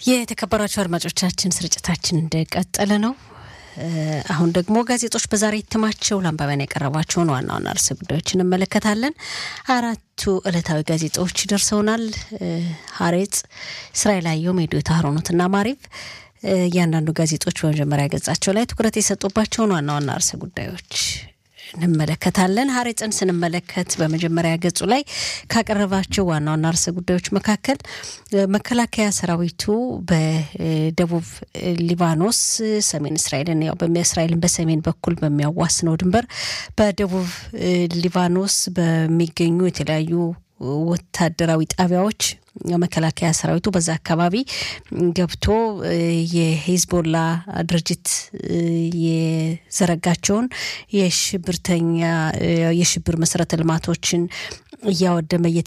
የተከበራችሁ አድማጮቻችን ስርጭታችን እንደቀጠለ ነው። አሁን ደግሞ ጋዜጦች በዛሬ እትማቸው ለአንባቢያን ያቀረቧቸውን ዋና ዋና ርዕሰ ጉዳዮች እንመለከታለን። አራቱ ዕለታዊ ጋዜጦች ደርሰውናል። ሀሬጽ፣ እስራኤል አየሁ፣ ሜዶታ ሀሮኖትና ማሪቭ እያንዳንዱ ጋዜጦች በመጀመሪያ ገጻቸው ላይ ትኩረት የሰጡባቸውን ዋና ዋና ርዕሰ ጉዳዮች እንመለከታለን። ሀሬጽን ስንመለከት በመጀመሪያ ገጹ ላይ ካቀረባቸው ዋና ዋና ርዕሰ ጉዳዮች መካከል መከላከያ ሰራዊቱ በደቡብ ሊባኖስ ሰሜን እስራኤልን ያው እስራኤልን በሰሜን በኩል በሚያዋስነው ድንበር በደቡብ ሊባኖስ በሚገኙ የተለያዩ ወታደራዊ ጣቢያዎች መከላከያ ሰራዊቱ በዛ አካባቢ ገብቶ የሂዝቦላ ድርጅት የዘረጋቸውን የሽብርተኛ የሽብር መሰረተ ልማቶችን እያወደመ